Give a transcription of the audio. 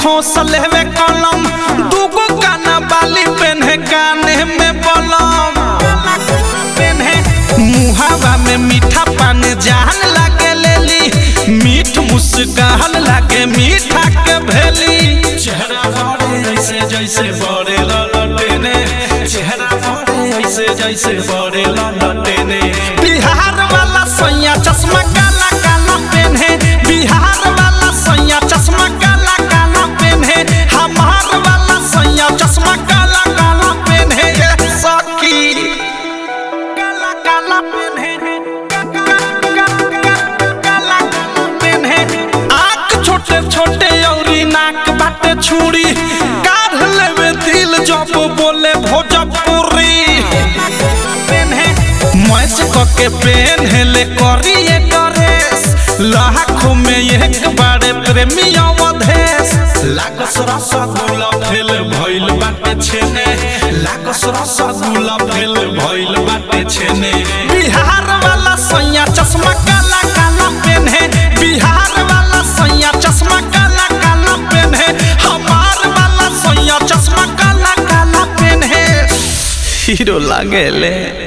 घोसले में कलम दूगो काना बाली पेन्हे काने में बलम पेन्हे मुहावा में मीठा पान जान लागे लेली मीठ मुस्कान लागे मीठा के भेली चेहरा बड़े ऐसे जैसे बड़े ललटेने चेहरा बड़े ऐसे जैसे बड़े ललटेने बिहार वाला सैया चश्मा काला काला पेन्हे बिहार वाला सैया चश्मा काला काला पेन्हे हमार वाला सैया चश्मा काला काला पेन्हे ये सखी काला काला पेन्हे काला काला पेन्हे आँख छोटे छोटे औरी नाक बाटे छुरी काढ़ लेवे दिल जब बोले भोजपुरी पेन्हे मैच कके पेन्हले करिए ड्रेस लाखों में एक बारे प्रेमी अवधेश लागस रसगुल्ला फेल भइल बाटे छेने लागस रसगुल्ला फेल भइल बाटे छेने बिहार वाला सैया चश्मा काला काला पेन्हे बिहार वाला सैया चश्मा काला काला पेन्हे हमार वाला सैया चश्मा काला काला पेन्हे हीरो लागेले